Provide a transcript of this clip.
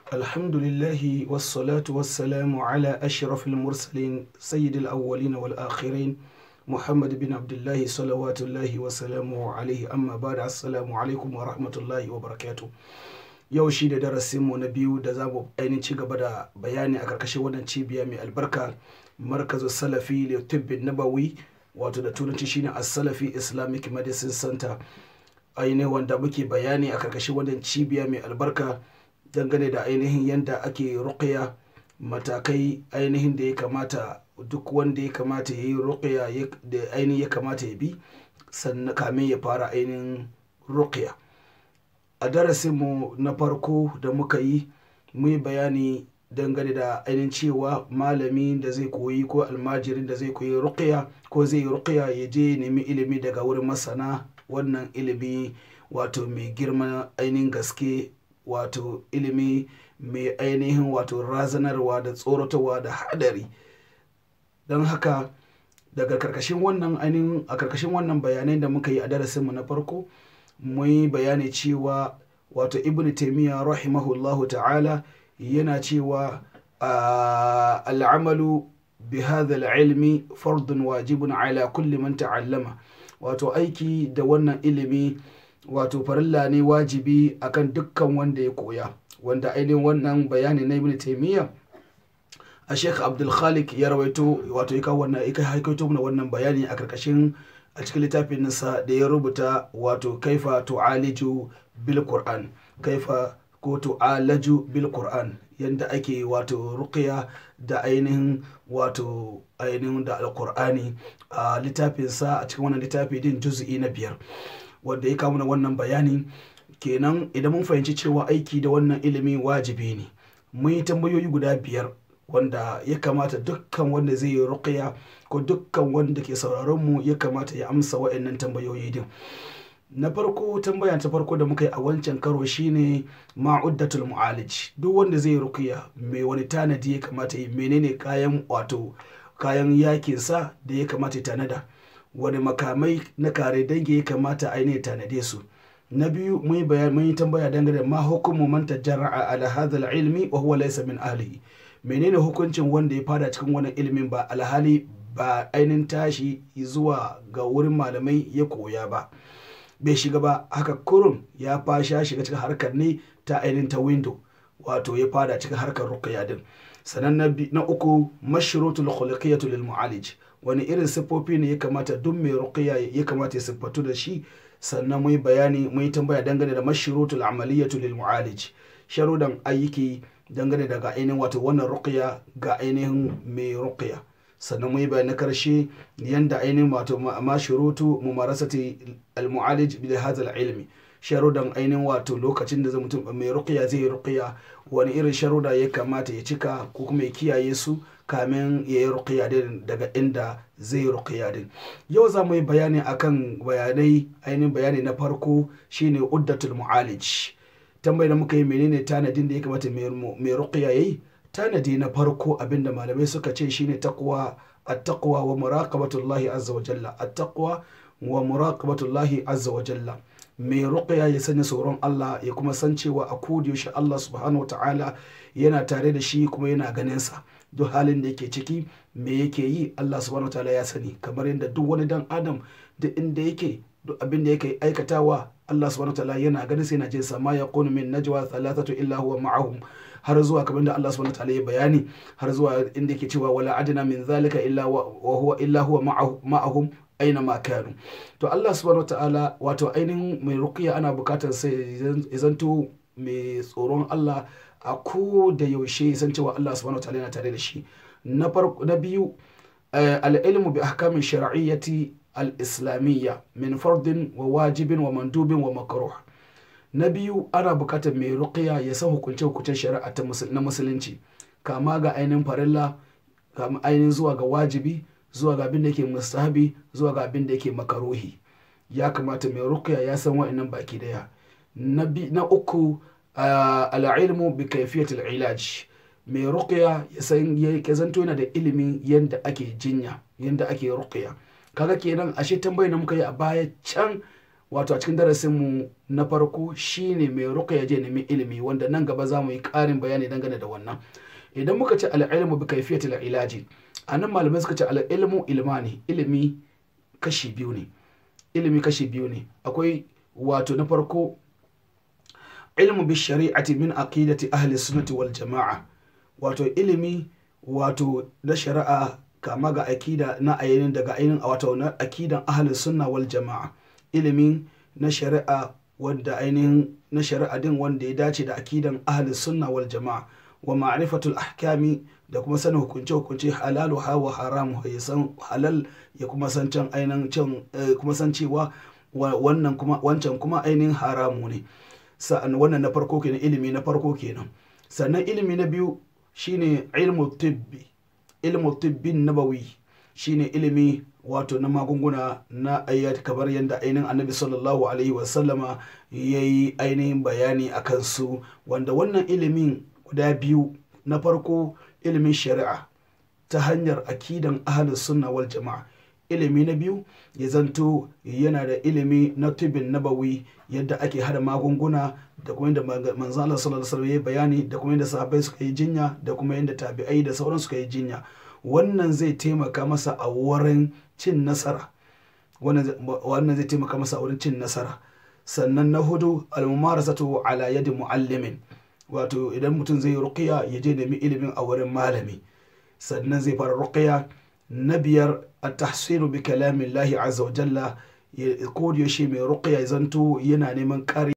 الحمد لله والصلاة والسلام على أشرف المرسلين سيد الأولين والآخرين محمد بن عبد الله صلوات الله وسلامه عليه أما بعد السلام عليكم ورحمة الله وبركاته yau shi da darasinmu na biyu da za mu ainihin ci gaba da bayani a karkashin wannan cibiya mai albarka markazu salafi da tibbin nabawi wato da turanci shine a salafi islamic medicine center ainihin wanda muke bayani a karkashin wannan cibiya mai albarka dangane da ainihin yadda ake ruqya matakai ainihin da ya kamata duk wanda ya kamata ya yi ruqya da ainihin ya kamata ya bi sannan kamin ya fara ainihin ruqya a darasinmu na farko da muka yi mu yi bayani dangane da ainihin cewa malami da zai koyi ko almajirin da zai koyi ruqya ko zai yi ruqya ya je nemi ilimi daga wurin masana wannan ilimi wato mai girma ainihin gaske wato ilimi mai ainihin wato razanarwa da tsoratarwa da hadari don haka daga karkashin wannan ainihin a karkashin wannan bayanai da muka yi a darasinmu na farko mun yi bayani cewa wato ibn taimiyya rahimahullahu ta'ala yana cewa al'amalu bi hadha ilmi fardun wajibun ala kulli man ta'allama wato aiki da wannan ilimi wato farilla ne wajibi akan dukkan wanda ya koya wanda ainihin wannan bayani na ibn taimiyya a sheikh abdul khalik ya rawaito wato ya kawo wannan ya haikaito mana wannan bayani a karkashin a cikin littafin nasa da ya rubuta wato kaifa tu'aliju bil qur'an kaifa ko tu'alaju bil qur'an yanda ake wato ruqya da ainihin wato ainihin da alqur'ani a littafin sa a cikin wannan littafi din juz'i na biyar wanda ya kawo mana wannan bayani kenan idan mun fahimci cewa aiki da wannan ilimi wajibi ne mun yi tambayoyi guda biyar wanda ya kamata dukkan wanda zai yi ruqya ko dukkan wanda ke sauraron mu ya kamata ya amsa wa'annan tambayoyi din na farko tambaya ta farko da muka yi a wancan karo shine ma'uddatul mu'alij duk wanda zai ruqya mai wani tanadi ya kamata yi menene kayan wato kayan yakin sa da ya kamata ya tanada wani makamai na kare dangi ya kamata ainihin tanade su na biyu mun yi bayani mun yi tambaya dangane da ma hukumu man tajarra'a ala hadha ilmi wa huwa laysa min ahlihi menene hukuncin wanda ya fada cikin wannan ilimin ba alhali ba ainihin tashi zuwa ga wurin malamai ya koya ba bai shiga ba haka kurun ya fasha shiga cikin harkar ne ta ainihin ta window wato ya fada cikin harkar ruqya din sannan na uku mashrutul khuluqiyatu lil mu'alij wani irin siffofi ne ya kamata duk mai ruqya ya kamata ya siffatu da shi sannan mu yi bayani mu yi tambaya dangane da mashrutul amaliyatu lil mu'alij sharudan ayyuki dangane daga ainihin wato wannan ruqya ga ainihin mai ruqya sannan mu yi bayani na karshe yanda ainihin wato ma shurutu mumarasati al-mu'alij bi hadha al-ilmi sharudan ainihin wato lokacin da mutum mai ruqya zai yi ruqya wani irin sharuda ya kamata ya cika ko kuma ya kiyaye su kamin ya yi ruqya din daga inda zai yi ruqya din yau za mu yi bayani akan bayanai ainihin bayani na farko shine uddatul mu'alij tambayar da muka yi menene tanadin da ya kamata mai ruqya yayi tanadi na farko abinda malamai suka ce shine taqwa at-taqwa wa muraqabatullahi azza wa jalla at-taqwa wa muraqabatullahi azza wa jalla mai ruqya ya sanya tsoron Allah ya kuma san cewa a yaushe Allah subhanahu ta'ala yana tare da shi kuma yana ganin sa duk halin da yake ciki me yake yi Allah subhanahu ta'ala ya sani kamar yadda duk wani dan adam duk inda yake duk abin da yake aikatawa Allah subhanahu ta'ala yana ganin sai yana jin sa ma yaqunu min najwa thalathatu illa huwa ma'ahum har zuwa kamar da Allah subhanahu ta'ala ya bayani har zuwa inda yake cewa wala adna min zalika illa wa huwa illa huwa ma'ahum aina ma kanu to Allah subhanahu ta'ala wato ainihin mai ruqya ana bukatar sai zanto mai tsoron Allah a ko da yaushe san cewa Allah subhanahu ta'ala yana tare da shi na farko na biyu al-ilmu bi ahkamin shar'iyyati al-islamiyya min fardin wa wajibin wa mandubin wa makruh na biyu ana bukatar mai ruqya ya san hukunce hukuncen shari'a na musulunci kama ga ainihin farilla kama ainihin zuwa ga wajibi zuwa ga abin da yake mustahabi zuwa ga abin da yake makaruhi ya kamata mai ruqya ya san wa'annan baki daya na uku al'ilmu bi kaifiyatul ilaj mai ruqya ya san ya zanto yana da ilimin yadda ake jinya yadda ake ruqya kaga kenan ashe tambayar da muka yi a baya can wato a cikin darasinmu na farko shine mai ruqya je nemi ilimi wanda nan gaba za mu yi ƙarin bayani dangane da wannan idan muka ce al'ilmu bi kaifiyatil ilaji anan malamai suka ce al'ilmu ilmani ilimi kashi biyu ne ilimi kashi biyu ne akwai wato na farko ilmu bi shari'ati min aqidati ahli sunnati wal jama'a wato ilimi wato na shari'a kama ga akida na ainihin daga ainihin wato na akidan ahli sunna wal jama'a ilimin na shari'a wanda ainihin na shari'a din wanda ya dace da akidan ahli sunna wal jama'a wa ma'rifatul ahkami da kuma sanin hukunce hukunce halalu ha wa haramu ya san halal ya kuma san can ainihin can kuma san cewa wannan kuma wancan kuma ainihin haramu ne sa'an wannan na farko kenan ilimi na farko kenan sannan ilimi na biyu shine ilmu tibbi ilmu tibbin nabawi shine ilimi wato na magunguna na ayyat kamar yadda ainihin annabi sallallahu alaihi wasallama ya yi ainihin bayani a kansu wanda wannan ilimin guda biyu na farko ilimin shari'a ta hanyar akidan ahalus sunna wal jama'a ilimi na biyu ya zanto yana da ilimi na tubin nabawi yadda ake hada magunguna da kuma yadda manzo Allah sallallahu alaihi ya bayani da kuma yadda sahabbai suka yi jinya da kuma yadda tabi'ai da sauran suka yi jinya wannan zai taimaka masa a wurin cin nasara wannan zai taimaka masa a wurin cin nasara sannan na hudu almumarasatu ala yadi muallimin wato idan mutum zai ruqiya ya je nemi ilimin a wurin malami sannan zai fara ruqiya na biyar at-tahsinu bi kalamillahi azza wa jalla ko da yaushe mai ruqiya zanto yana neman kari